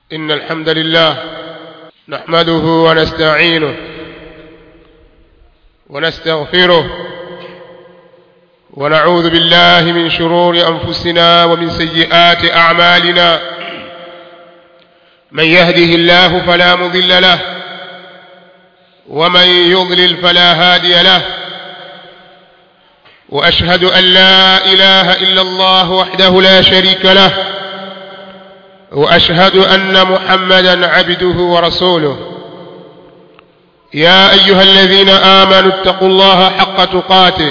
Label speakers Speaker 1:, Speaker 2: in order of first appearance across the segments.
Speaker 1: إن الحمد لله نحمده ونستعينه ونستغفره ونعوذ بالله من شرور أنفسنا ومن سيئات أعمالنا من يهده الله فلا مضل له ومن يضلل فلا هادي له وأشهد أن لا إله إلا الله وحده لا شريك له وأشهد أن محمدا عبده ورسوله يا أيها الذين آمنوا اتقوا الله حق تقاته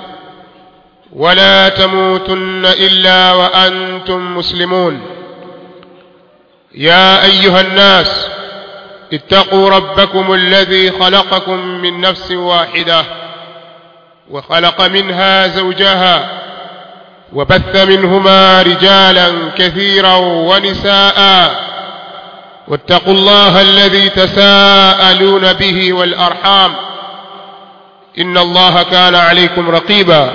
Speaker 1: ولا تموتن إلا وأنتم مسلمون يا أيها الناس اتقوا ربكم الذي خلقكم من نفس واحدة وخلق منها زوجها وبث منهما رجالا كثيرا ونساء واتقوا الله الذي تساءلون به والأرحام إن الله كان عليكم رقيبا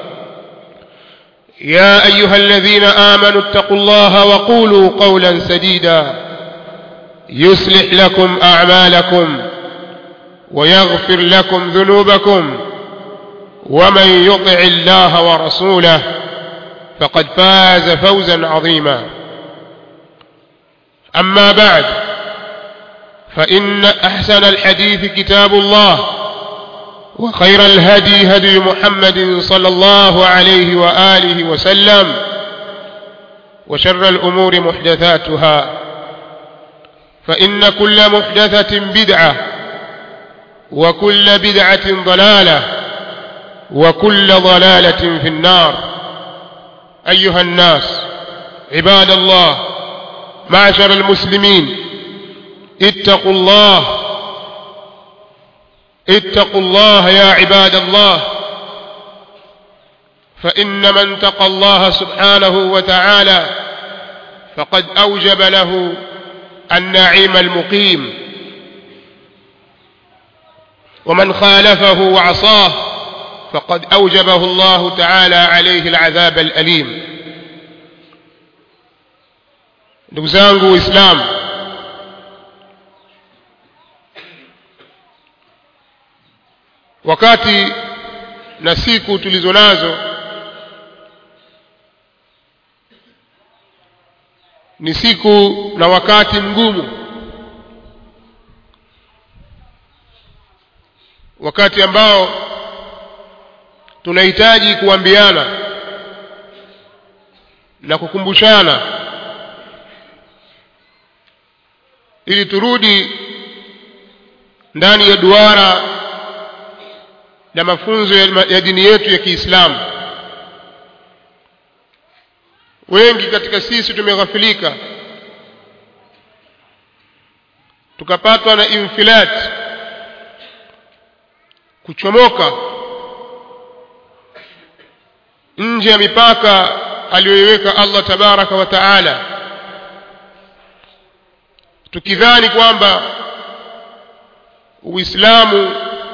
Speaker 1: يا أيها الذين آمنوا اتقوا الله وقولوا قولا سديدا يصلح لكم أعمالكم ويغفر لكم ذنوبكم ومن يطع الله ورسوله فقد فاز فوزا عظيما أما بعد فإن أحسن الحديث كتاب الله وخير الهدي هدي محمد صلى الله عليه وآله وسلم وشر الأمور محدثاتها فإن كل محدثة بدعة وكل بدعة ضلالة وكل ضلالة في النار أيها الناس عباد الله معشر المسلمين اتقوا الله اتقوا الله يا عباد الله فإن من تقى الله سبحانه وتعالى فقد أوجب له النعيم المقيم ومن خالفه وعصاه فقد أوجبه الله تعالى عليه العذاب الأليم ndugu zangu waislamu wakati na siku tulizo nazo ni siku na wakati mgumu wakati ambao tunahitaji kuambiana na kukumbushana ili turudi ndani ya duara na mafunzo ya dini yetu ya Kiislamu. Wengi katika sisi tumeghafilika, tukapatwa na infilat, kuchomoka nje ya mipaka aliyoiweka Allah tabaraka wa taala, tukidhani kwamba Uislamu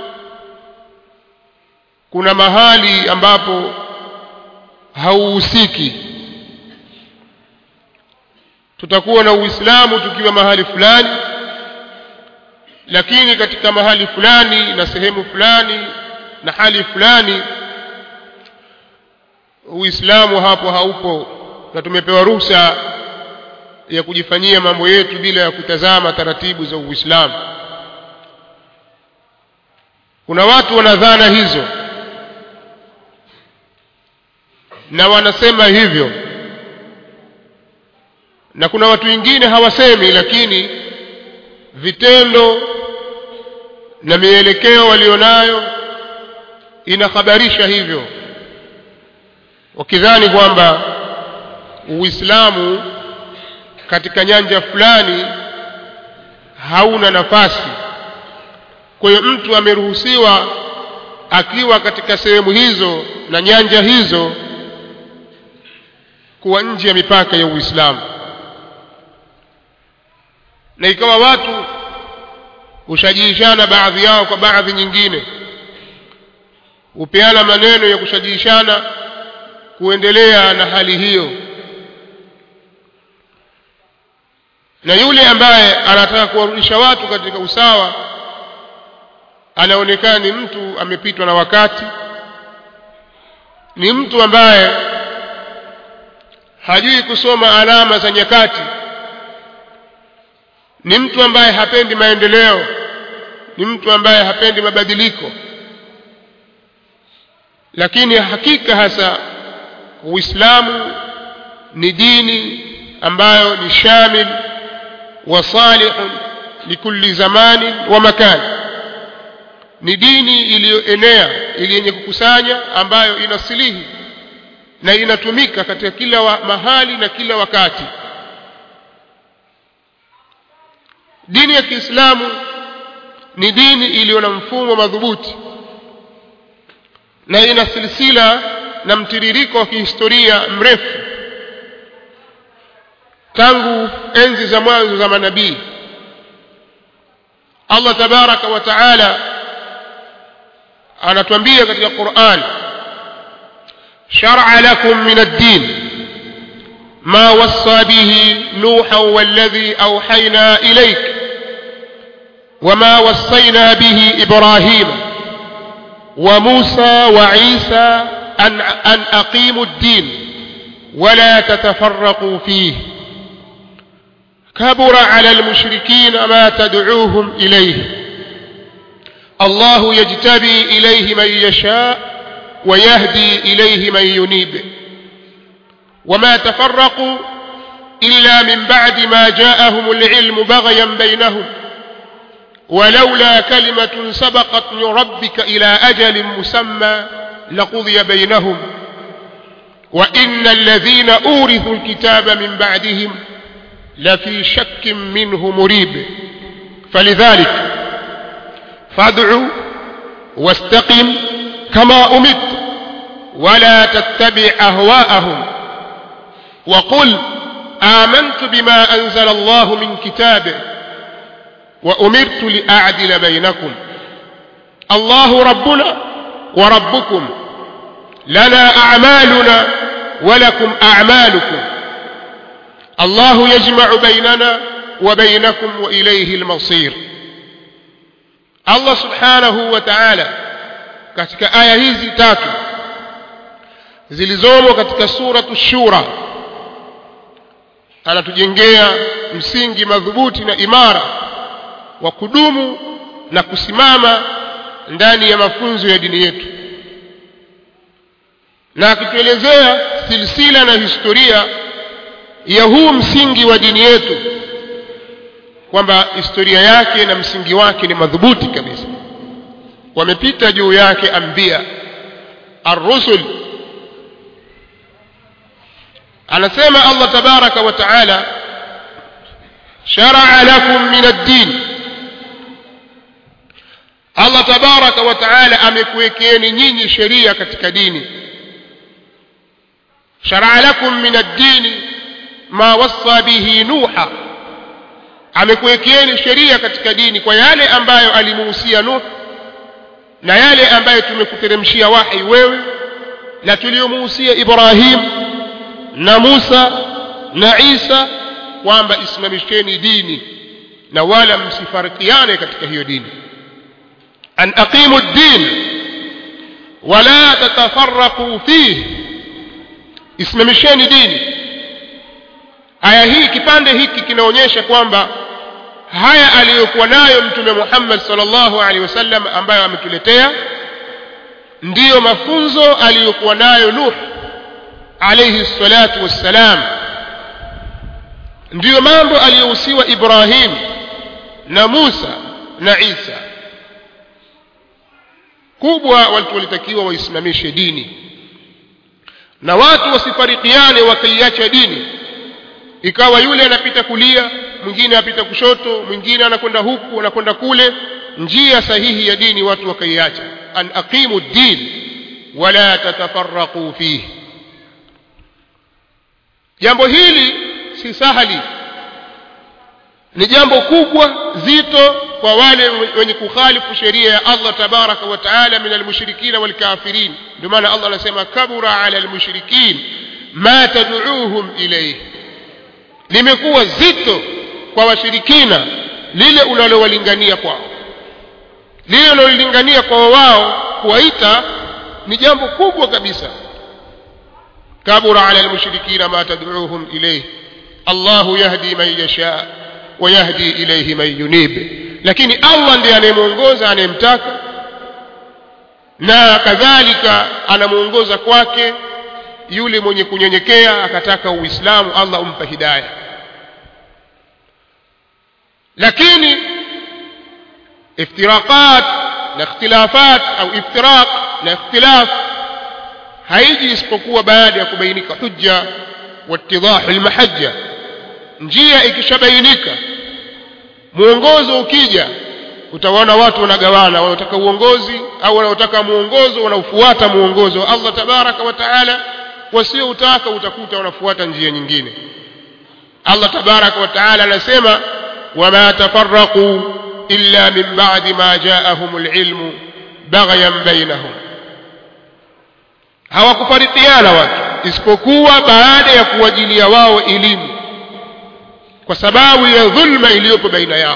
Speaker 1: kuna mahali ambapo hauhusiki. Tutakuwa na Uislamu tukiwa mahali fulani, lakini katika mahali fulani na sehemu fulani na hali fulani Uislamu hapo haupo, na tumepewa ruhusa ya kujifanyia mambo yetu bila ya kutazama taratibu za Uislamu. Kuna watu wana dhana hizo na wanasema hivyo, na kuna watu wengine hawasemi, lakini vitendo na mielekeo walionayo inahabarisha hivyo wakidhani kwamba Uislamu katika nyanja fulani hauna nafasi. Kwa hiyo mtu ameruhusiwa akiwa katika sehemu hizo na nyanja hizo kuwa nje ya mipaka ya Uislamu, na ikawa watu hushajiishana baadhi yao kwa baadhi nyingine, hupeana maneno ya kushajiishana kuendelea na hali hiyo na yule ambaye anataka kuwarudisha watu katika usawa anaonekana ni mtu amepitwa na wakati ni mtu ambaye hajui kusoma alama za nyakati ni mtu ambaye hapendi maendeleo ni mtu ambaye hapendi mabadiliko lakini hakika hasa uislamu ni dini ambayo ni shamil wa salihun likulli zamanin wa makani ni dini iliyoenea ili yenye kukusanya ambayo inasilihi na inatumika katika kila wa mahali na kila wakati dini ya Kiislamu ni dini iliyo na mfumo madhubuti na ina silsila na mtiririko wa kihistoria mrefu tangu enzi za mwanzo za manabii Allah tabaraka wa taala anatuambia katika Qur'an shar'a lakum min ad-din ما وصى به نوحا والذي أوحينا إليك وما وصينا به إبراهيم وموسى وعيسى أن, أن أقيموا الدين ولا تتفرقوا فيه كبر على المشركين ما تدعوهم إليه الله يجتبي إليه من يشاء ويهدي إليه من ينيب وما تفرقوا إلا من بعد ما جاءهم العلم بغيا بينهم ولولا كلمة سبقت من ربك إلى أجل مسمى لقضي بينهم وإن الذين أورثوا الكتاب من بعدهم لفي شك منه مريب فلذلك فادع واستقم كما أمت ولا تتبع أهواءهم وقل آمنت بما أنزل الله من كتابه وأمرت لأعدل بينكم الله ربنا وربكم لنا أعمالنا ولكم أعمالكم الله يجمع بيننا وبينكم وإليه المصير Allah subhanahu wa ta'ala katika aya hizi tatu zilizomo katika suratu shura anatujengea msingi madhubuti na imara wa kudumu na kusimama ndani ya mafunzo ya dini yetu na akituelezea silsila na historia ya huu msingi wa dini yetu kwamba historia yake na msingi wake ni madhubuti kabisa wamepita juu yake ambia ar-rusul anasema Allah tabaraka wa taala shar'a lakum min ad-din Allah tabaraka wa taala amekuwekeeni nyinyi sheria katika dini shar'a lakum min ad-din ma wassa bihi nuha amekuwekeeni sheria katika dini kwa yale ambayo alimuhusia Nuh na yale ambayo tumekuteremshia wahi wewe na tuliyomuhusia Ibrahim na Musa na Isa kwamba isimamisheni dini na wala msifarikiane katika hiyo dini an aqimu ad-din wala tatafarraqu fihi isimamisheni dini aya hii kipande hiki kinaonyesha kwamba haya aliyokuwa nayo mtume Muhammad sallallahu alaihi wasallam ambayo ametuletea ndiyo mafunzo aliyokuwa nayo Nuh alayhi salatu wassalam ndiyo mambo aliyohusiwa Ibrahim na Musa na Isa kubwa watu walitakiwa waisimamishe dini na watu wasifarikiane wakaiacha dini ikawa yule anapita kulia mwingine anapita kushoto mwingine anakwenda huku anakwenda kule njia sahihi ya dini watu wakaiacha an aqimu din wala tatafarraqu fihi jambo hili si sahali ni jambo kubwa zito kwa wale wenye kukhalifu sheria ya Allah tabaraka wa taala min almushrikina walkafirin ndio maana Allah anasema kabura ala almushrikin ma tad'uuhum ilayhi limekuwa zito kwa washirikina lile unalowalingania kwao lile unalolingania kwa wao kuwaita ni jambo kubwa kabisa kabura ala almushrikina ma tad'uuhum ilayhi Allahu yahdi man yasha wa yahdi ilayhi man yunib lakini Allah ndiye anayemuongoza anayemtaka na kadhalika anamuongoza kwake yule mwenye kunyenyekea akataka uislamu Allah umpa hidayah lakini iftiraqat na ikhtilafat au iftiraq na ikhtilaf haiji isipokuwa baada ya kubainika hujja wattidahu almahajja njia ikishabainika muongozo ukija utawaona watu wanagawana wanaotaka uongozi au wanaotaka muongozo wanaofuata muongozo wa Allah tabaraka wa taala wasioutaka utakuta wanafuata njia nyingine Allah tabaraka wa taala anasema wama tafarraqu illa min ba'di ma ja'ahum alilmu baghyan bainahum hawakufarikiana watu isipokuwa baada ya kuwajilia wao elimu kwa sababu ya dhulma iliyopo baina yao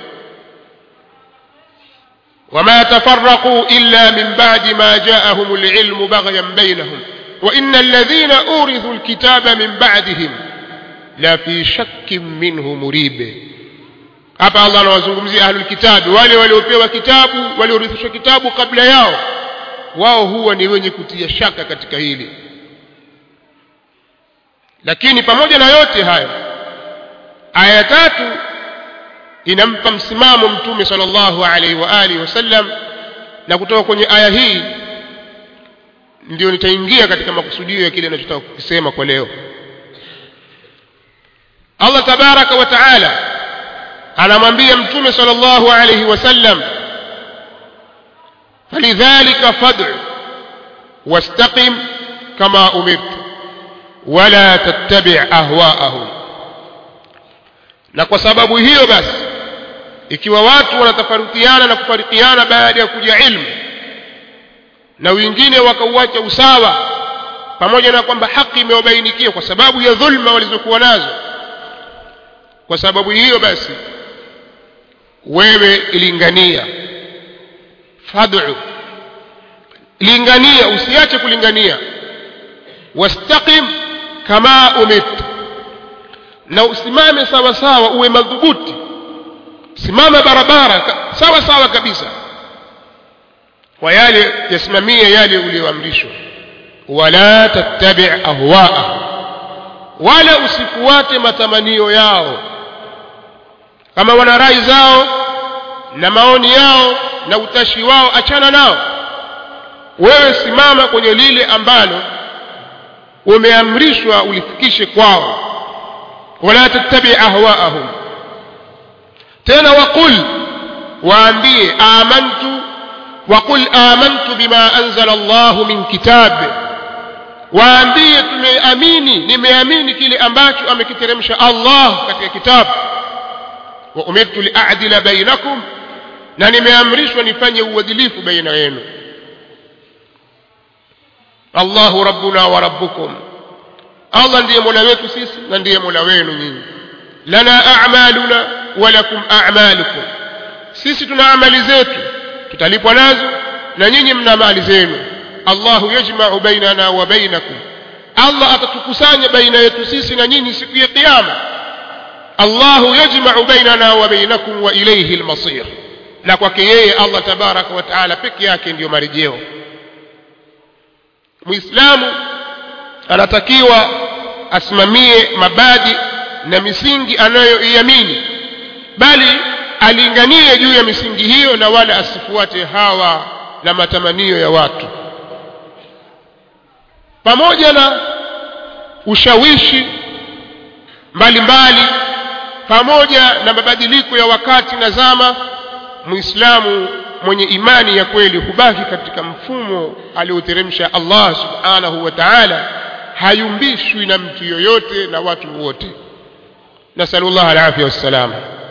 Speaker 1: وما تفرقوا إلا من بعد ما جاءهم العلم بغيا بينهم وإن الذين أورثوا الكتاب من بعدهم لا في شك منه مريب hapa Allah anawazungumzia ahlul kitabi wale waliopewa kitabu waliorithishwa kitabu kabla yao wao huwa ni wenye kutia shaka katika hili lakini pamoja na yote hayo aya tatu inampa msimamo mtume sallallahu alaihi wa alihi wasallam na kutoka kwenye aya hii ndio nitaingia katika makusudio ya kile ninachotaka kukisema kwa leo Allah tabaraka wa taala anamwambia mtume sallallahu alaihi wasallam falidhalika fad'u wastaqim kama umirtu wala tattabi' ahwa'ahum na kwa sababu hiyo basi ikiwa watu wanatafarukiana na kufarikiana baada ya kuja ilmu na wengine wakauacha usawa pamoja na kwamba haki imewabainikia kwa sababu ya dhulma walizokuwa nazo kwa sababu hiyo basi wewe ilingania fad'u lingania usiache kulingania wastaqim kama umirta na usimame sawa sawa uwe madhubuti simama barabara sawa sawa kabisa kwa yale yasimamie yale uliyoamrishwa wala tattabi' ahwa'ahum wala usifuate matamanio yao kama wana rai zao na maoni yao na utashi wao achana nao wewe simama kwenye lile ambalo umeamrishwa ulifikishe kwao wala tattabi ahwaahum tena waqul waambie amantu waqul amantu bima anzala Allahu min kitab waambie tumeamini nimeamini kile ambacho amekiteremsha Allah katika kitabu wa umirtu li'adila bainakum na nimeamrishwa nifanye uadilifu baina yenu Allahu rabbuna wa rabbukum Allah ndiye mola wetu sisi na ndiye mola wenu nyinyi lana a'maluna wa lakum a'malukum sisi tuna amali zetu tutalipwa nazo na nyinyi mna mali zenu Allahu yajma'u bainana wa bainakum Allah atatukusanya baina yetu sisi na nyinyi siku ya kiyama Allahu yajma'u bainana wa bainakum wa ilayhi al-masir na kwake yeye Allah tabaraka wa taala peke yake ndiyo marejeo Muislamu anatakiwa asimamie mabadi na misingi anayoiamini bali alinganie juu ya misingi hiyo na wala asifuate hawa na matamanio ya watu pamoja na ushawishi mbalimbali pamoja na mabadiliko ya wakati na zama muislamu mwenye imani ya kweli hubaki katika mfumo alioteremsha Allah subhanahu wa ta'ala hayumbishwi na mtu yoyote na watu wote nasallallahu alafia wassalam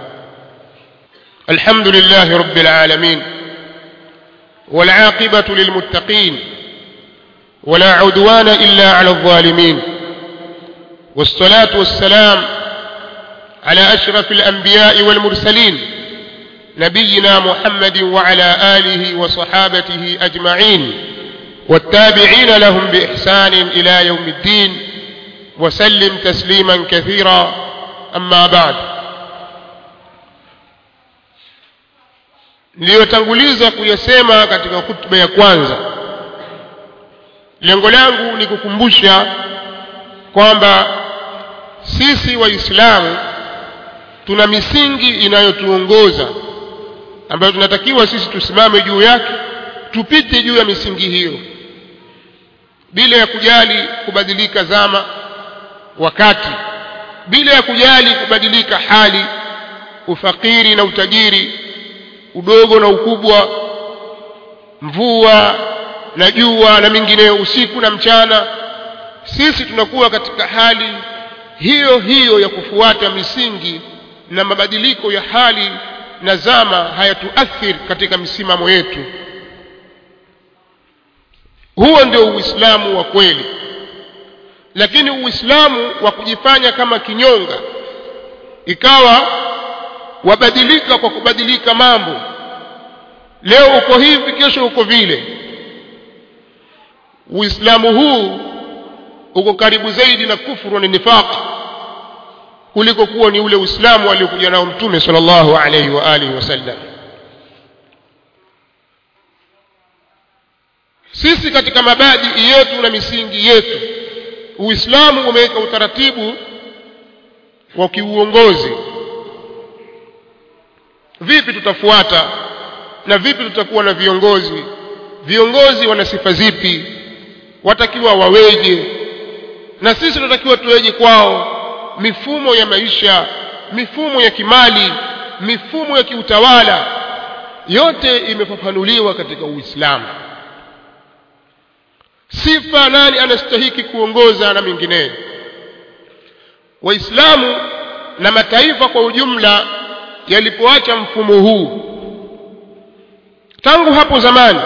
Speaker 1: الحمد لله رب العالمين والعاقبة للمتقين ولا عدوان إلا على الظالمين والصلاة والسلام على أشرف الأنبياء والمرسلين نبينا محمد وعلى آله وصحابته أجمعين والتابعين لهم بإحسان إلى يوم الدين وسلم تسليما كثيرا أما بعد niliyotanguliza kuyasema katika hutuba ya kwanza lengo langu ni kukumbusha kwamba sisi waislamu tuna misingi inayotuongoza ambayo tunatakiwa sisi tusimame juu yake tupite juu ya misingi hiyo bila ya kujali kubadilika zama wakati bila ya kujali kubadilika hali ufakiri na utajiri udogo na ukubwa mvua na jua na mingineyo usiku na mchana sisi tunakuwa katika hali hiyo hiyo ya kufuata misingi na mabadiliko ya hali na zama hayatuathiri katika misimamo yetu huo ndio uislamu wa kweli lakini uislamu wa kujifanya kama kinyonga ikawa wabadilika kwa kubadilika mambo leo uko hivi kesho uko vile uislamu huu uko karibu zaidi na kufuru na nifaq kuliko kuwa ni ule uislamu aliokuja nao mtume sallallahu alaihi wa alihi wasallam sisi katika mabadi yetu na misingi yetu uislamu umeweka utaratibu wa kiuongozi vipi tutafuata na vipi tutakuwa na viongozi viongozi wana sifa zipi watakiwa waweje na sisi tunatakiwa tuweje kwao mifumo ya maisha mifumo ya kimali mifumo ya kiutawala yote imefafanuliwa katika uislamu sifa nani anastahiki kuongoza na mengineyo waislamu na mataifa kwa ujumla yalipoacha mfumo huu tangu hapo zamani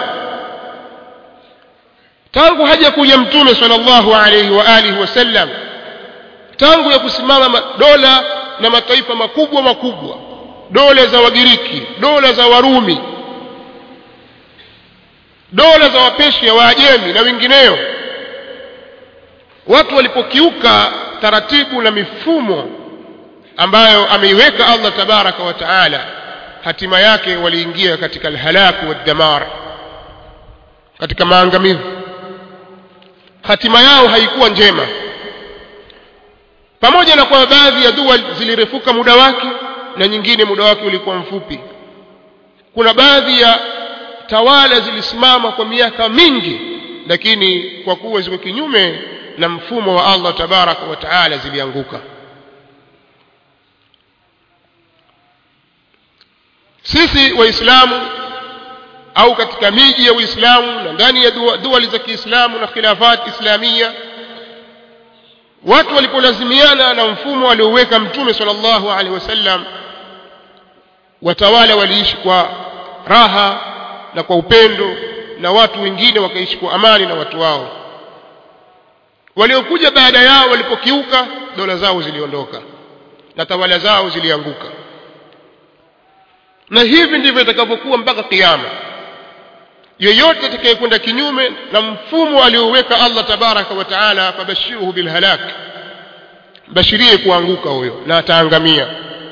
Speaker 1: tangu haja kuja mtume sallallahu alaihi wa alihi wasallam tangu ya kusimama dola na mataifa makubwa makubwa dola za wagiriki dola za warumi dola za wapeshia waajemi na wengineo watu walipokiuka taratibu na mifumo ambayo ameiweka Allah tabaraka wa taala hatima yake waliingia katika alhalaku waddamar katika maangamivu hatima yao haikuwa njema pamoja na kwamba baadhi ya dua zilirefuka muda wake na nyingine muda wake ulikuwa mfupi kuna baadhi ya tawala zilisimama kwa miaka mingi lakini kwa kuwa ziko kinyume na mfumo wa Allah tabaraka wa taala zilianguka sisi waislamu au katika miji ya uislamu na ndani ya duali za kiislamu na khilafat islamia watu walipolazimiana na mfumo alioweka mtume sallallahu alaihi wasallam watawala waliishi kwa raha na kwa upendo na watu wengine wakaishi kwa amani na watu wao waliokuja baada yao walipokiuka dola zao ziliondoka na tawala zao zilianguka na hivi ndivyo itakavyokuwa mpaka kiyama yoyote atakayekwenda kinyume na mfumo alioweka Allah tabaraka wa taala fabashiruhu bilhalak bashirie kuanguka huyo na ataangamia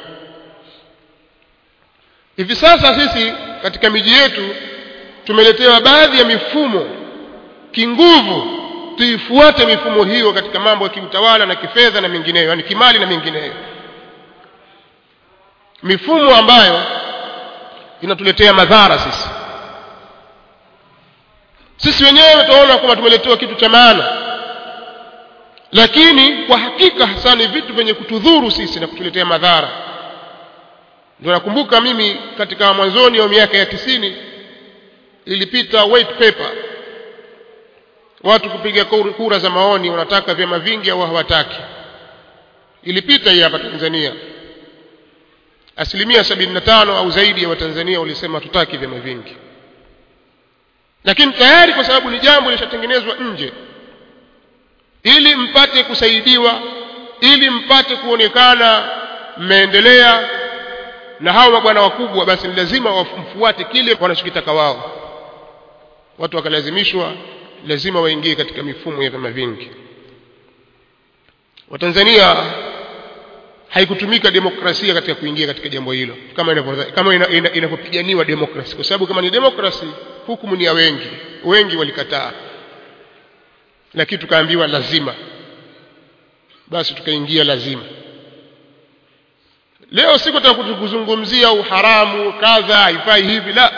Speaker 1: hivi sasa sisi katika miji yetu tumeletewa baadhi ya mifumo kinguvu tuifuate mifumo hiyo katika mambo ya kiutawala na kifedha na mengineyo yani kimali na mengineyo mifumo ambayo inatuletea madhara sisi sisi wenyewe tunaona kwamba tumeletewa kitu cha maana lakini kwa hakika hasa ni vitu vyenye kutudhuru sisi na kutuletea madhara ndio nakumbuka mimi katika mwanzoni wa miaka ya tisini ilipita white paper watu kupiga kura za maoni wanataka vyama vingi au hawataki ilipita hii hapa Tanzania asilimia sabini na tano au zaidi ya watanzania walisema tutaki vyama vingi lakini tayari kwa sababu ni jambo lishatengenezwa nje ili mpate kusaidiwa ili mpate kuonekana mmeendelea na hao mabwana wakubwa basi ni lazima wamfuate kile wanachokitaka wao watu wakalazimishwa lazima waingie katika mifumo ya vyama vingi watanzania haikutumika demokrasia katika kuingia katika jambo hilo kama inavyo kama inavyopiganiwa ina, ina demokrasi kwa sababu kama ni demokrasi hukumu ni ya wengi wengi walikataa lakini tukaambiwa lazima basi tukaingia lazima leo siku kuzungumzia uharamu kadha haifai hivi la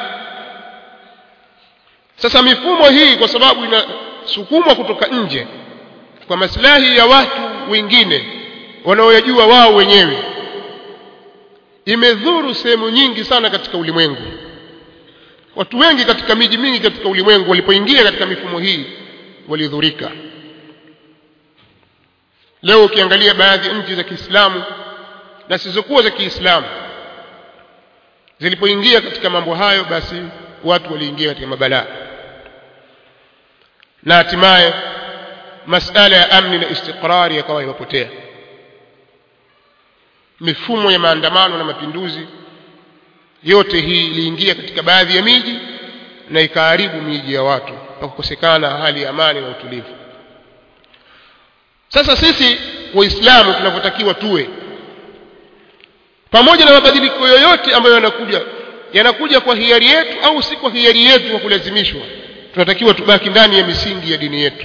Speaker 1: sasa mifumo hii kwa sababu inasukumwa kutoka nje kwa maslahi ya watu wengine wanaoyajua wao wenyewe imedhuru sehemu nyingi sana katika ulimwengu watu wengi katika miji mingi katika ulimwengu walipoingia katika mifumo hii walidhurika leo ukiangalia baadhi ya nchi za Kiislamu na zisizokuwa za Kiislamu zilipoingia katika mambo hayo basi watu waliingia katika mabalaa na hatimaye masala ya amni na istiqrari yakawa imepotea mifumo ya maandamano na mapinduzi yote hii iliingia katika baadhi ya miji na ikaharibu miji ya watu na kukosekana hali ya amani na utulivu sasa sisi waislamu tunavyotakiwa tuwe pamoja na mabadiliko yoyote ambayo yanakuja yanakuja kwa hiari yetu au si kwa hiari yetu kwa kulazimishwa tunatakiwa tubaki ndani ya misingi ya dini yetu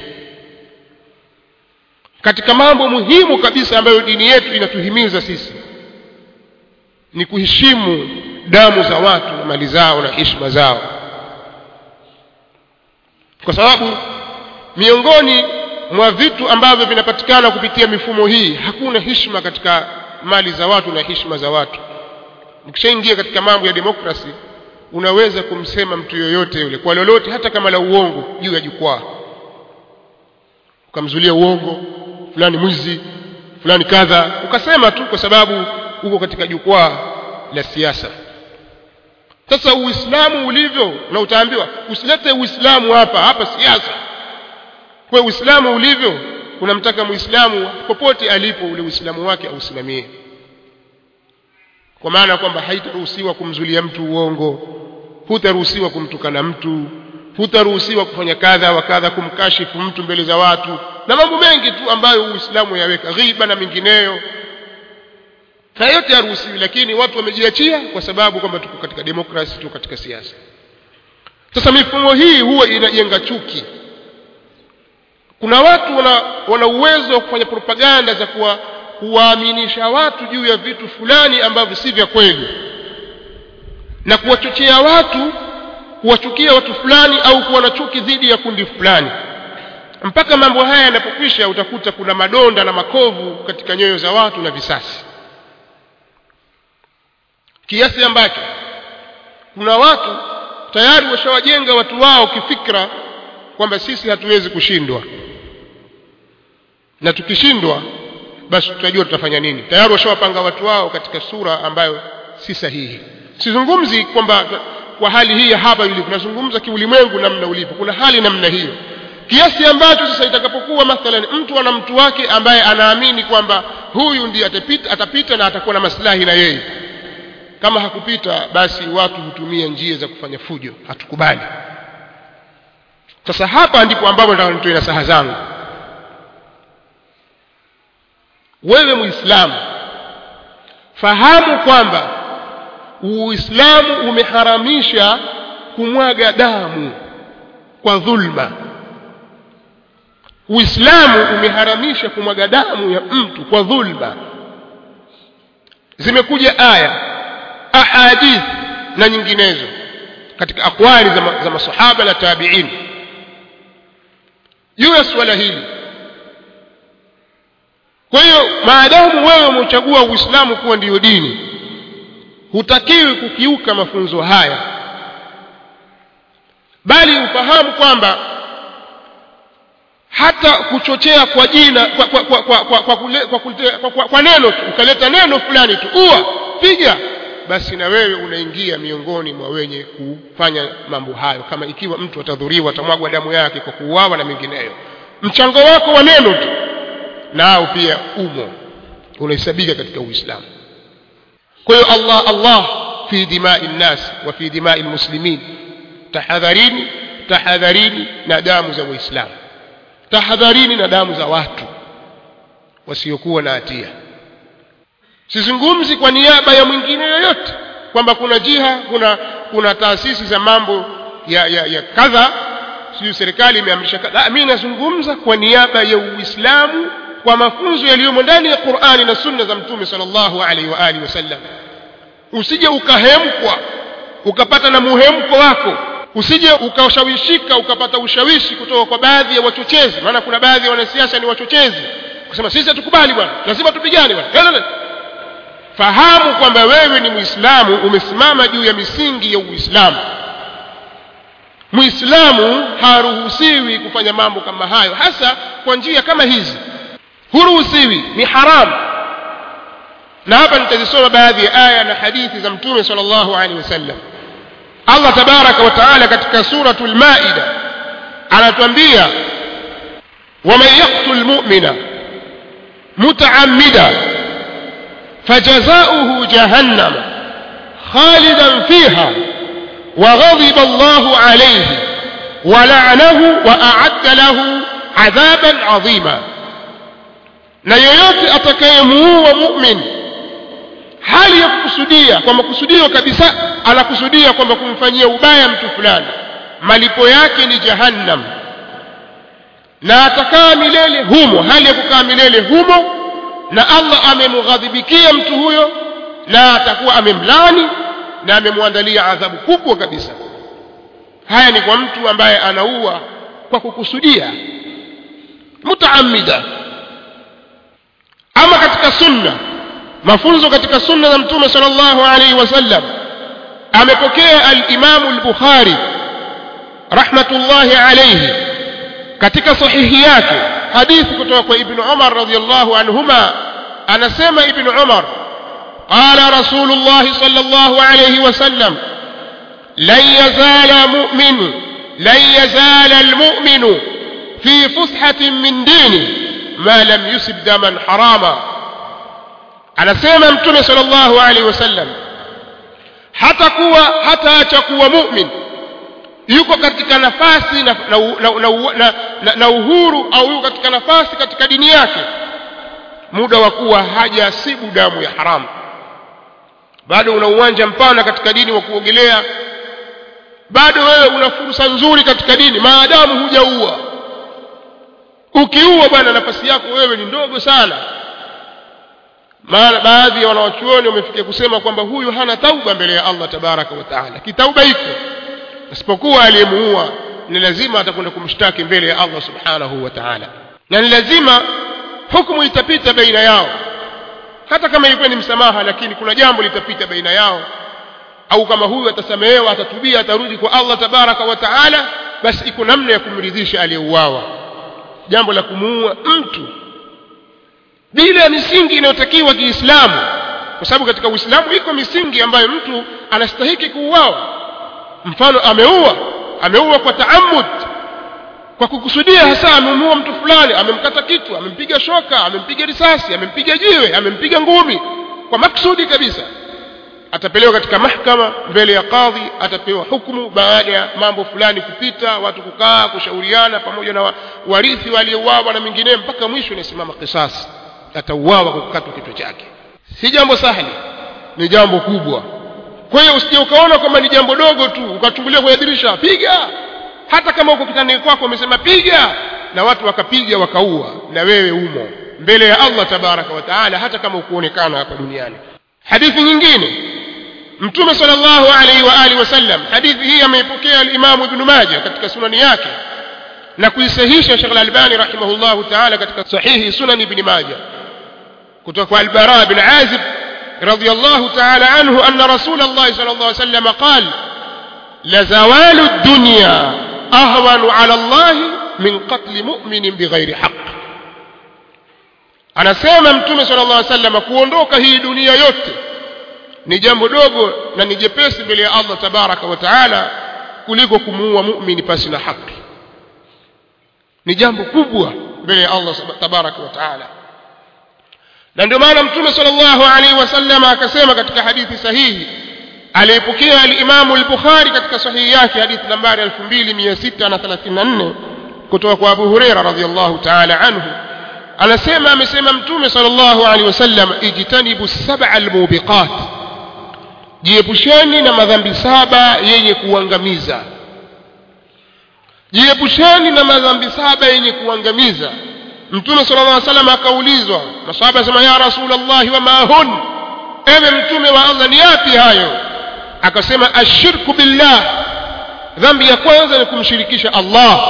Speaker 1: katika mambo muhimu kabisa ambayo dini yetu inatuhimiza sisi ni kuheshimu damu za watu na mali zao na heshima zao kwa sababu miongoni mwa vitu ambavyo vinapatikana kupitia mifumo hii hakuna heshima katika mali za watu na heshima za watu ukishaingia katika mambo ya demokrasi unaweza kumsema mtu yoyote yule kwa lolote hata kama la uongo juu ya jukwaa ukamzulia uongo fulani mwizi fulani kadha ukasema tu kwa sababu uko katika jukwaa la siasa sasa uislamu ulivyo na utaambiwa usilete uislamu hapa hapa siasa kwa uislamu ulivyo unamtaka muislamu popote alipo ule uislamu wake ausimamie kwa maana kwamba haitaruhusiwa kumzulia mtu uongo hutaruhusiwa kumtukana mtu hutaruhusiwa kufanya kadha wa kadha kumkashifu mtu mbele za watu na mambo mengi tu ambayo uislamu yaweka ghiba na mengineyo haya yote haruhusiwi lakini watu wamejiachia kwa sababu kwamba tuko katika demokrasi tuko katika siasa sasa mifumo hii huwa inajenga chuki kuna watu wana, wana uwezo wa kufanya propaganda za kuwa kuwaaminisha watu juu ya vitu fulani ambavyo si vya kweli na kuwachochea watu kuwachukia watu fulani au kuwa na chuki dhidi ya kundi fulani mpaka mambo haya yanapokwisha utakuta kuna madonda na makovu katika nyoyo za watu na visasi kiasi ambacho kuna watu tayari washawajenga watu wao kifikra kwamba sisi hatuwezi kushindwa na tukishindwa basi tutajua tutafanya nini tayari washawapanga watu wao katika sura ambayo si sahihi sizungumzi kwamba kwa hali hii ya hapa ilivyo nazungumza kiulimwengu namna ulivyo kuna hali namna hiyo kiasi ambacho sasa itakapokuwa mathalan mtu ana mtu wake ambaye anaamini kwamba huyu ndiye atapita, atapita na atakuwa na maslahi na yeye kama hakupita basi watu hutumia njia za kufanya fujo hatukubali sasa hapa ndipo ambapo nataka nitoe nasaha zangu wewe muislamu fahamu kwamba uislamu umeharamisha kumwaga damu kwa dhulma uislamu umeharamisha kumwaga damu ya mtu kwa dhulma zimekuja aya ahadith na nyinginezo katika akwali za, ma, za masahaba na tabiin juu ya suala hili kwa hiyo maadamu wewe umechagua uislamu kuwa ndiyo dini hutakiwi kukiuka mafunzo haya bali ufahamu kwamba hata kuchochea kwa jina kwa, kwa, kwa, kwa, kwa, kwa, kule, kwa, kule, kwa, kwa, kwa neno tu ukaleta neno fulani tu uwa piga basi na wewe unaingia miongoni mwa wenye kufanya mambo hayo kama ikiwa mtu atadhuriwa atamwagwa damu yake kwa kuuawa na mengineyo mchango wako wa neno tu nao pia umo unahesabika katika uislamu kwa hiyo Allah Allah fi dimai nnas wa fi dimai lmuslimin tahadharini tahadharini na damu za waislamu tahadharini na damu za watu wasiokuwa na hatia sizungumzi kwa niaba ya mwingine yoyote kwamba kuna jiha kuna kuna taasisi za mambo ya, ya, ya kadha sijui serikali imeamrisha kadha mimi nazungumza kwa niaba ya uislamu kwa mafunzo yaliyomo ndani ya qurani na sunna za mtume sallallahu alaihi wa alihi wasallam usije ukahemkwa ukapata na muhemko wako usije ukashawishika ukapata ushawishi kutoka kwa baadhi ya wachochezi maana kuna baadhi ya wanasiasa ni wachochezi kusema sisi hatukubali bwana lazima tupigane bwana fahamu kwamba wewe ni muislamu umesimama juu ya misingi ya uislamu muislamu haruhusiwi kufanya mambo kama hayo hasa kwa njia kama hizi huruhusiwi ni haramu na hapa nitazisoma baadhi ya aya na hadithi za mtume sallallahu alaihi wasallam Allah tabaraka wa taala katika suratul maida anatuambia waman yaqtul mu'mina mutaammida فجزاؤه جهنم خالدا فيها وغضب الله عليه ولعنه وأعد له عذابا عظيما na yeyote atakayemuua mumin hali ya kukusudia kwa makusudio kabisa anakusudia kwamba kumfanyia ubaya mtu fulani malipo yake ni jahannam na atakaa milele humo hali ya kukaa milele humo na Allah amemghadhibikia mtu huyo na atakuwa amemlani na amemwandalia adhabu kubwa kabisa haya ni kwa mtu ambaye anaua kwa kukusudia mutaamida ama katika sunna mafunzo katika sunna za mtume sallallahu alaihi wasallam amepokea al-Imam al-Bukhari rahmatullahi alayhi katika sahihi yake hadithi kutoka kwa Ibn Umar radhiyallahu anhuma anasema Ibn Umar قال رسول الله صلى الله عليه وسلم لن يزال مؤمن لن يزال المؤمن في فسحة من دينه ما لم يسب دما حراما anasema mtume sallallahu alaihi wasallam hata kuwa hataacha kuwa mu'min yuko katika nafasi na, na, na, na, na, na, na uhuru au yuko katika nafasi katika dini yake muda wa kuwa hajasibu damu ya haramu bado una uwanja mpana katika dini wa kuogelea bado wewe una fursa nzuri katika dini maadamu hujaua ukiua bwana nafasi yako wewe ni ndogo sana maana baadhi ya wanawachuoni wamefikia kusema kwamba huyu hana tauba mbele ya Allah tabaraka wa taala kitauba iko isipokuwa aliyemuua ni lazima atakwenda kumshtaki mbele ya Allah subhanahu wa ta'ala na ni lazima hukumu itapita baina yao hata kama ilikuwa ni msamaha lakini kuna jambo litapita baina yao au kama huyu atasamehewa atatubia atarudi kwa Allah tabaraka wa taala basi iko namna ya kumridhisha aliyeuawa jambo la kumuua mtu bila ya misingi inayotakiwa Kiislamu kwa sababu katika Uislamu iko misingi ambayo mtu anastahiki kuuawa mfano ameua ameua kwa taamud kwa kukusudia hasa amemuua mtu fulani amemkata kichwa amempiga shoka amempiga risasi amempiga jiwe amempiga ngumi kwa maksudi kabisa atapelewa katika mahkama mbele ya kadhi atapewa hukumu baada ya mambo fulani kupita watu kukaa kushauriana pamoja na warithi waliouawa na mengineyo mpaka mwisho inasimama kisasi atauawa kwa kukatwa kichwa chake si jambo sahli ni jambo kubwa kwa hiyo usije ukaona kwamba ni jambo dogo tu ukachungulia kwenye dirisha piga hata kama uko kitandani kwako umesema piga na watu wakapiga wakaua na wewe umo mbele ya Allah tabaraka wa taala hata kama ukuonekana hapa duniani hadithi nyingine mtume sallallahu alaihi wa alihi wasallam hadithi hii ameipokea al-Imam Ibn Majah katika sunani yake na kuisahihisha Sheikh Al-Albani rahimahullahu ta'ala katika sahihi sunan Ibn Majah kutoka kwa Al-Bara bin Azib radiyallahu ta'ala anhu anna Rasulullah sallallahu alaihi wasallam qala la zawalu ad-dunya ahwanu ala Allah min qatl mu'minin bighairi haqq anasema mtume sallallahu alaihi wasallam kuondoka hii dunia yote ni jambo dogo na ni jepesi mbele ya Allah tabaraka wa taala kuliko kumuua muumini pasi na haki ni jambo kubwa mbele ya Allah tabaraka wa taala na ndio maana mtume sallallahu alaihi wasallam akasema katika hadithi sahihi aliyepokea alimamu al-bukhari katika sahihi yake hadithi nambari 2634 kutoka kwa abu hureira radhiallahu taala anhu anasema amesema mtume sallallahu alaihi wasallam ijtanibu sab'a almubiqat jiepusheni na madhambi saba yenye kuangamiza jiepusheni na madhambi saba yenye kuangamiza mtume sallallahu alaihi wasallam akaulizwa masahaba asema ya rasulullah wa ma hun ewe mtume wa Allah ni yapi hayo akasema ashirku billah dhambi ya kwanza ni kumshirikisha Allah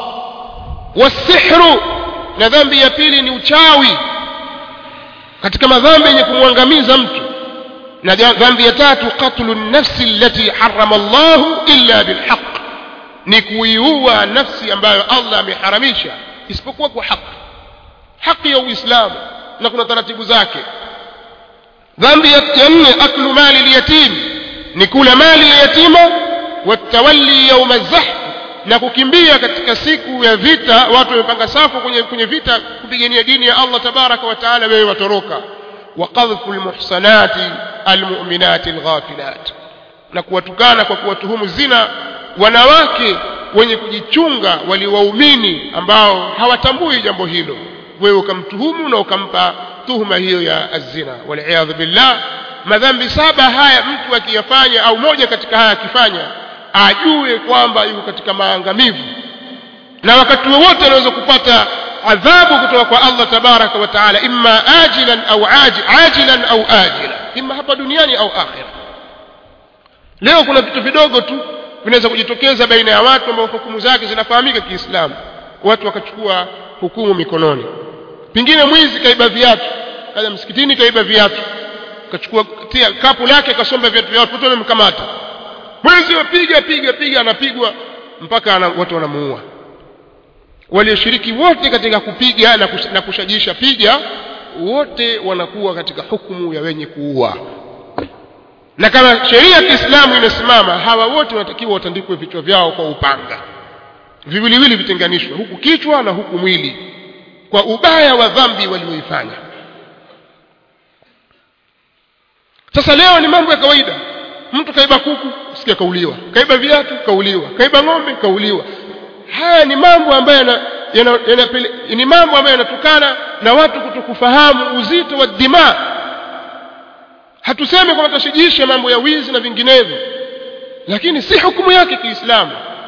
Speaker 1: wasihru na dhambi ya pili ni uchawi katika madhambi yenye kumwangamiza mtu na dhambi ya tatu qatlu nafsi allati harrama Allah illa bilhaq ni kuiua nafsi ambayo Allah ameharamisha isipokuwa kwa haki haki ya Uislamu na kuna taratibu zake dhambi ya nne aklu mali liyatim ni kula mali ya yatima watawalli yauma zahf na kukimbia katika siku ya vita watu wamepanga safu kwenye, kwenye vita kupigania dini ya Allah tabaraka wa taala wewe watoroka wa qadhfu almuhsanati almu'minati alghafilat na kuwatukana kwa kuwatuhumu zina wanawake wenye kujichunga waliwaumini ambao hawatambui jambo hilo wewe ukamtuhumu na ukampa tuhuma hiyo ya azina waliyadhu billah madhambi saba haya mtu akiyafanya au moja katika haya akifanya ajue kwamba yuko katika maangamivu na wakati wowote anaweza kupata adhabu kutoka kwa Allah tabaraka wa taala imma ajilan au ajil, ajilan au ajila imma hapa duniani au akhira leo kuna vitu vidogo tu vinaweza kujitokeza baina ya watu ambao hukumu zake zinafahamika kiislamu watu wakachukua hukumu mikononi pengine mwizi kaiba viatu kaja msikitini kaiba viatu kachukua tia kapu lake akasomba viatu vya watu wamemkamata mwizi wapiga piga piga anapigwa mpaka ana, watu wanamuua walioshiriki wote katika kupiga na, kush, na kushajisha piga wote wanakuwa katika hukumu ya wenye kuua na kama sheria ya Kiislamu inasimama hawa wote wanatakiwa watandikwe vichwa vyao kwa upanga viwiliwili vitenganishwe huku kichwa na huku mwili kwa ubaya wa dhambi walioifanya sasa leo ni mambo ya kawaida mtu kaiba kuku sikia kauliwa kaiba viatu kauliwa kaiba ng'ombe kauliwa haya ni mambo ambayo yana, yana, yana, ni mambo ambayo yanatokana na watu kutokufahamu uzito wa dima hatusemi kwamba tushijishe mambo ya wizi na vinginevyo lakini si hukumu yake kiislamu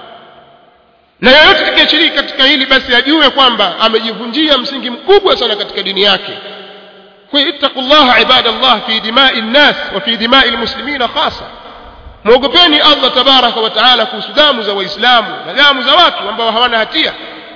Speaker 1: na yeyote atakayeshiriki katika hili basi ajue kwamba amejivunjia msingi mkubwa sana katika dini yake kwa hiyo ittaqullaha ibadallah fi dimai nnas wa fi dimai lmuslimina khasa mwogopeni allah tabaraka wa taala kuhusu damu za waislamu na damu za watu ambao hawana hatia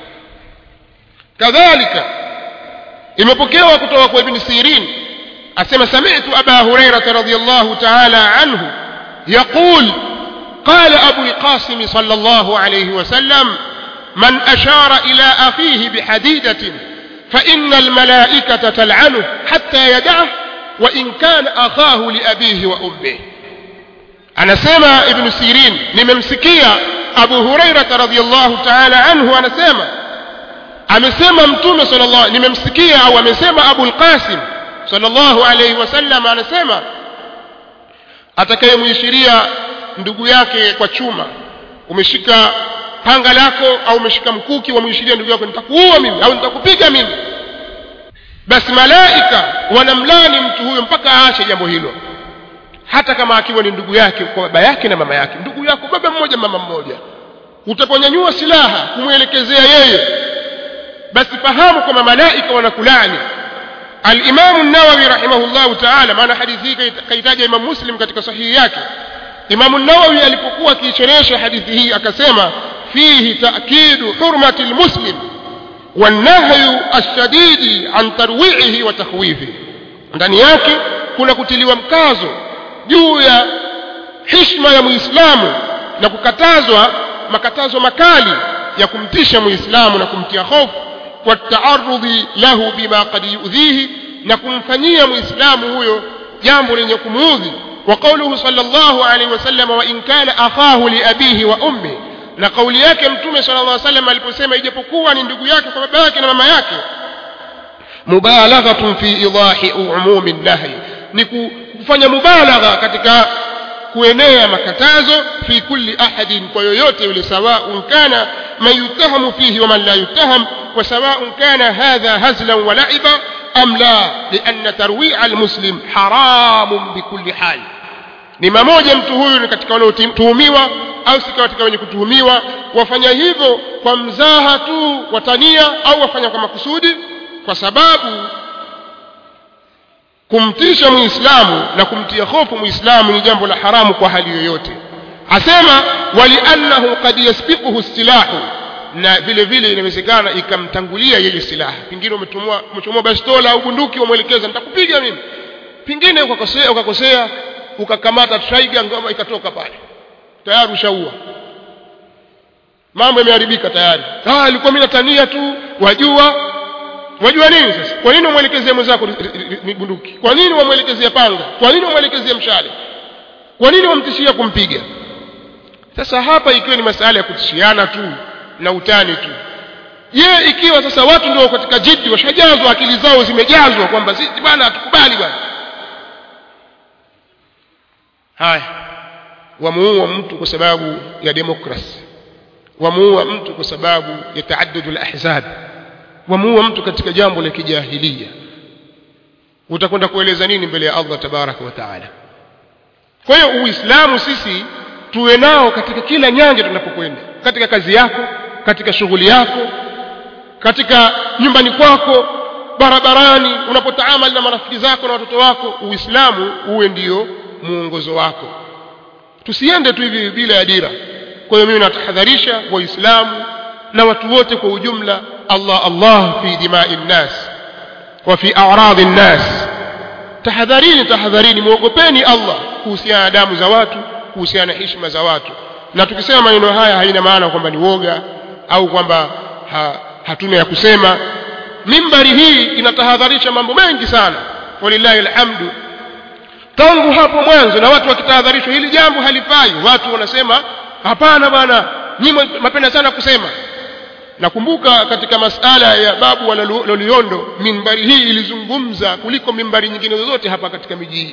Speaker 1: kadhalika imepokewa kutoka kwa ibni sirin asema sami'tu aba hurairata radiyallahu ta'ala anhu yaqul قال أبو القاسم صلى الله عليه وسلم من أشار إلى أخيه بحديدة فإن الملائكة تلعنه حتى يدعه وإن كان أخاه لأبيه وأمه أنا سمع ابن سيرين نممسكية أبو هريرة رضي الله تعالى عنه أنا سمع amesema mtume sallallahu nimemsikia au amesema Abu al-Qasim sallallahu alayhi wasallam anasema atakayemwishiria ndugu yake kwa chuma umeshika panga lako au umeshika mkuki wamwishiria ndugu yako nitakuua mimi au nitakupiga mimi basi malaika wanamlani mtu huyo mpaka aache jambo hilo hata kama akiwa ni ndugu yake kwa baba yake na mama yake ndugu yako baba mmoja mama mmoja utaponyanyua silaha kumwelekezea yeye basi fahamu kwamba malaika wanakulani الإمام النووي رحمه الله تعالى maana hadithi hii kaitaja Imam Muslim katika sahihi yake Imam an-Nawawi alipokuwa akiisherehesha hadithi hii akasema fihi ta'kidu hurmati al-muslim والنهي الشديد عن ترويعه وتخويفه ndani yake kuna kutiliwa mkazo juu ya heshima ya muislamu na kukatazwa makatazo makali ya kumtisha muislamu na kumtia hofu والتعرض له بما قد يؤذيه na kumfanyia muislamu huyo jambo lenye kumuudhi وقوله صلى الله عليه وسلم وإن كان أخاه لأبيه وأمه na kauli yake mtume صلى الله عليه وسلم aliposema ijapokuwa ni ndugu yake kwa baba yake na mama yake mubalaghatun fi idahi umumi nahi ni kufanya mubalagha katika kuenea makatazo fi kulli ahadin kwa yoyote yule sawaun kana man yutahamu fihi wa man la yutaham wa sawaun kana hadha hazlan wa la'iba am la lianna tarwi'a almuslim haramun bikulli hal ni mamoja mtu huyu ni katika wanaotuhumiwa au si katika wenye kutuhumiwa wafanya hivyo kwa mzaha tu watania au wafanya kwa makusudi kwa sababu kumtisha muislamu na kumtia hofu muislamu ni jambo la haramu kwa hali yoyote asema waliannahu qad yasbiquhu silahu na vile vile inawezekana ikamtangulia yeye silaha pengine umetumwa umechomoa bastola au bunduki umwelekeza nitakupiga mimi pengine ukakosea ukakosea ukakamata trigger ngoma ikatoka pale tayari ushaua mambo yameharibika tayari ah ilikuwa mimi natania tu wajua wajua nini sasa kwa nini umwelekezea mwenzako ni bunduki kwa nini wamwelekezea panga kwa nini wamwelekezea mshale kwa nini wamtishia kumpiga sasa hapa ikiwa ni masala ya kutishiana tu na utani tu je ikiwa sasa watu ndio katika jiddi washajazwa akili zao zimejazwa kwamba sisi bwana hatukubali bwana haya wamuua mtu kwa sababu ya demokrasi wamuua mtu kwa sababu ya taaddudul ahzab wamuua mtu katika jambo la kijahilia utakwenda kueleza nini mbele ya Allah tabaraka wa taala kwa hiyo uislamu sisi tuwe nao katika kila nyanja tunapokwenda katika kazi yako katika shughuli yako katika nyumbani kwako barabarani unapotaamali na marafiki zako na watoto wako uislamu uwe ndio muongozo wako tusiende tu hivi bila ya dira kwa hiyo mimi natahadharisha waislamu na watu wote kwa ujumla Allah Allah fi dimai nnas wa fi a'radi nnas tahadharini tahadharini muogopeni Allah kuhusiana na damu za watu kuhusiana na heshima za watu na tukisema maneno haya haina maana kwamba ni woga au kwamba ha, hatuna ya kusema mimbari hii inatahadharisha mambo mengi sana walillahi alhamdu tangu hapo mwanzo na watu wakitahadharishwa hili jambo halifai watu wanasema hapana bwana nyinyi mapenda sana kusema nakumbuka katika masala ya babu wa Loliondo mimbari hii ilizungumza kuliko mimbari nyingine zozote hapa katika miji hii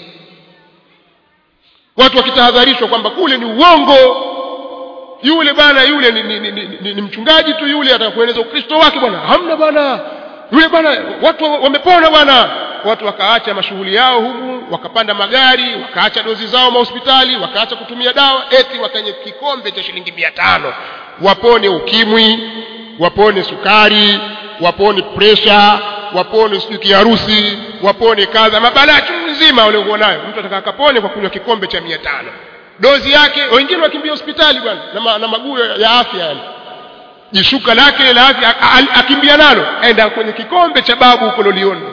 Speaker 1: watu wakitahadharishwa kwamba kule ni uongo yule bana yule ni, ni, ni, ni, ni, ni mchungaji tu yule atakueleza ukristo wake bwana hamna bwana yule bwana watu wamepona bwana watu wakaacha mashughuli yao humu wakapanda magari wakaacha dozi zao mahospitali wakaacha kutumia dawa eti wakanye kikombe cha shilingi mia tano wapone ukimwi wapone sukari wapone presha wapone sijui kiharusi wapone kadha mabalaa chungu nzima waliokuwa nayo mtu ataka akapone kwa kunywa kikombe cha mia tano dozi yake wengine wakimbia hospitali bwana na, ma, na maguu ya afya yani jishuka lake la afya akimbia nalo aenda kwenye kikombe cha babu huko loliondo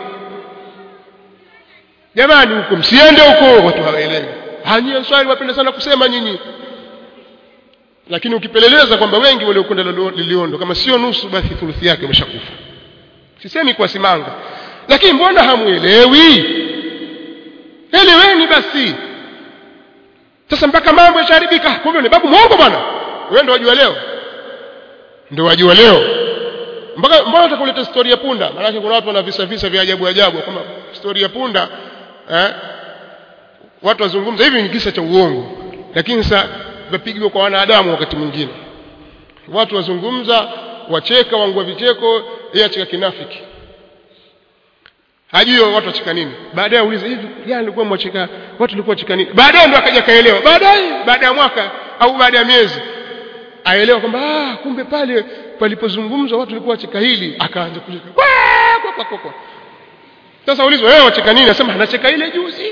Speaker 1: jamani huko msiende huko watu hawaelewi hanyie swali wapenda sana kusema nyinyi lakini ukipeleleza kwamba wengi waliokwenda liliondo kama sio nusu basi thuluthi yake imeshakufa sisemi kwa simanga lakini mbona hamuelewi eleweni basi sasa mpaka mambo yasharibika kumbe ni babu mwongo bwana wewe ndio wajua leo ndio wajua leo mpaka mbona utakuleta story ya punda maana kuna watu wana visa visa vya ajabu ajabu kama story ya punda eh watu wazungumza hivi ni kisa cha uongo lakini sasa vipigwa kwa wanadamu wakati mwingine watu wazungumza wacheka wangua vicheko yeye acheka kinafiki hajui watu wacheka nini baadaye auliza hivi jana nilikuwa mwacheka watu walikuwa wacheka nini baadaye ndo akaja kaelewa baadaye baada ya mwaka au baada ya miezi aelewa kwamba ah kumbe pale palipozungumzwa watu walikuwa wacheka hili akaanza kucheka kwa kwa kwa kwa sasa ulizwa wewe wacheka nini anasema anacheka ile juzi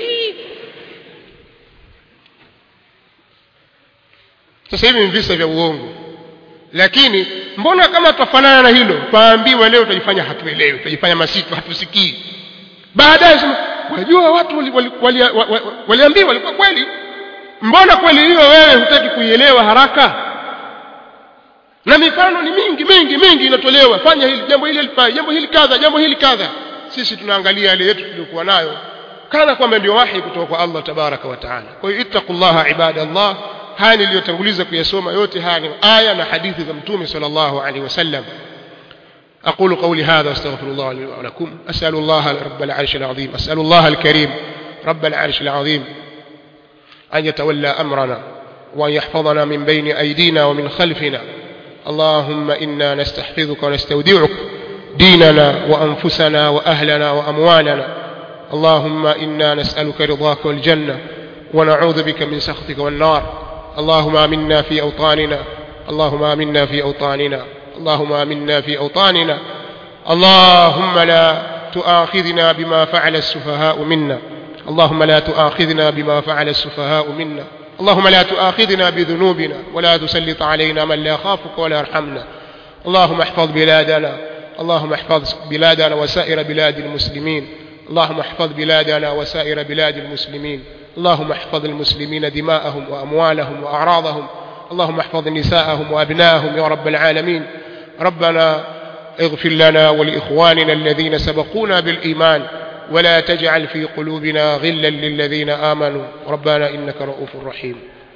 Speaker 1: sasa hivi ni visa vya uongo lakini mbona kama tutafanana na hilo paambiwa leo tutajifanya hatuelewi tutajifanya masitu hatusikii baadaye sema wajua watu waliambiwa wali, wali, wali, wali walikuwa kweli mbona kweli hiyo wewe hutaki kuielewa haraka na mifano ni mingi mingi mingi inatolewa fanya hili jambo hili alifai jambo hili kadha jambo hili kadha sisi tunaangalia yale yetu tuliyokuwa nayo kana kwamba ndio wahi kutoka kwa Allah tabaraka wa taala kwa hiyo ittaqullaha ibadallah haya niliyotanguliza kuyasoma yote haya ni aya na hadithi za mtume sallallahu alaihi wasallam أقول قولي هذا واستغفر الله لي ولكم أسأل الله رب العرش العظيم أسأل الله الكريم رب العرش العظيم أن يتولى أمرنا وأن يحفظنا من بين أيدينا ومن خلفنا اللهم إنا نستحفظك ونستودعك ديننا وأنفسنا وأهلنا وأموالنا اللهم إنا نسألك رضاك والجنة ونعوذ بك من سخطك والنار اللهم آمنا في أوطاننا اللهم آمنا في أوطاننا اللهم آمنا في أوطاننا اللهم لا تؤاخذنا بما فعل السفهاء منا اللهم لا تؤاخذنا بما فعل السفهاء منا اللهم لا تؤاخذنا بذنوبنا ولا تسلط علينا من لا يخافك ولا يرحمنا اللهم احفظ بلادنا اللهم احفظ بلادنا وسائر بلاد المسلمين اللهم احفظ بلادنا وسائر بلاد المسلمين اللهم احفظ المسلمين دماءهم وأموالهم وأعراضهم اللهم احفظ نساءهم وأبناءهم يا رب العالمين ربنا اغفر لنا ولإخواننا الذين سبقونا بالإيمان ولا تجعل في قلوبنا غلا للذين آمنوا ربنا إنك رؤوف رحيم